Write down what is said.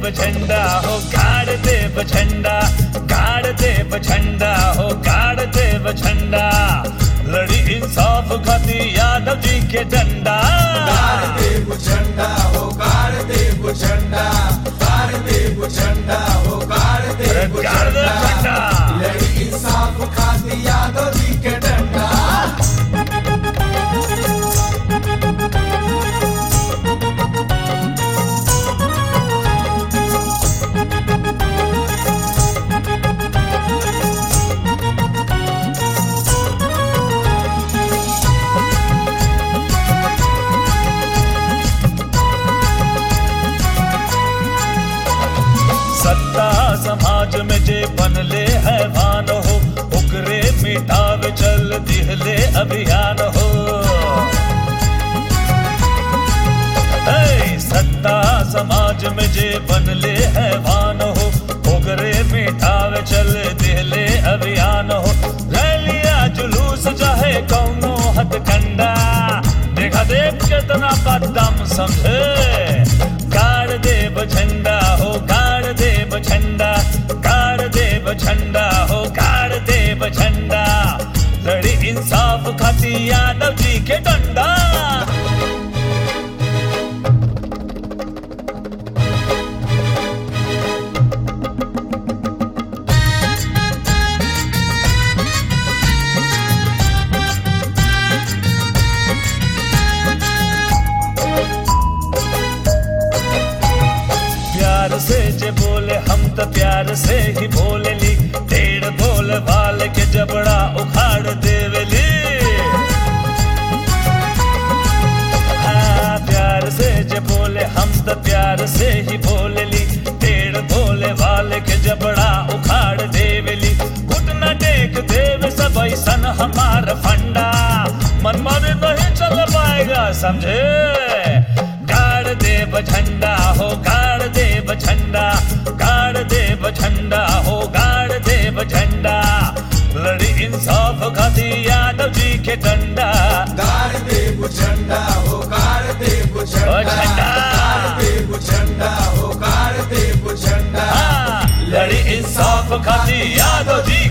देव झंडा हो गाड़ देव झंडा गाड़ देव झंडा हो गाड़ देव झंडा लड़ी इंसाफ खाती यादव जी के डंडा गाड़ देव झंडा हो गाड़ देव झंडा गाड़ देव झंडा हो गाड़ अरे देव गाड़ देव झंडा झंडा। लड़ी इंसाफ खाती यादव जी के डंडा सत्ता समाज में जे बनले हैवान हो उकरे मिटावे चल दिहले अभियान हो ऐ सत्ता समाज में जे बनले हैवान हो उकरे मिटावे चल दिहले अभियान हो रैलिया जुलूस चाहे कौनो हथकंडा देखा देख कितना बदम समझे गाड़ देव झंडा हो गाड़ देव झंडा गाड़ देव झंडा हो गाड़ देव झंडा लड़ी इंसाफ खाती यादव जी के डंडा प्यार से जे बोले हम तो प्यार से ही बोले ली टेढ़ बोल वाल के जबड़ा उखाड़ देवली हाँ प्यार से जे बोले हम तो प्यार से ही बोले ली टेढ़ बोले वाल के जबड़ा उखाड़ देवली घुटना टेक देव सब ऐसन हमार फंडा मन माने नहीं चल पाएगा समझे गाड़ देव झंडा हो गाड़ देव झंडा गाड़ देव झंडा हो गाड़ देव झंडा लड़ी इंसाफ खाती यादव जी के डंडा गाड़ देव झंडा हो गाड़ देव ओ झंडा झंडा। गाड़ देव झंडा हो गाड़ देव झंडा हाँ, लड़ी इंसाफ खाती यादव जी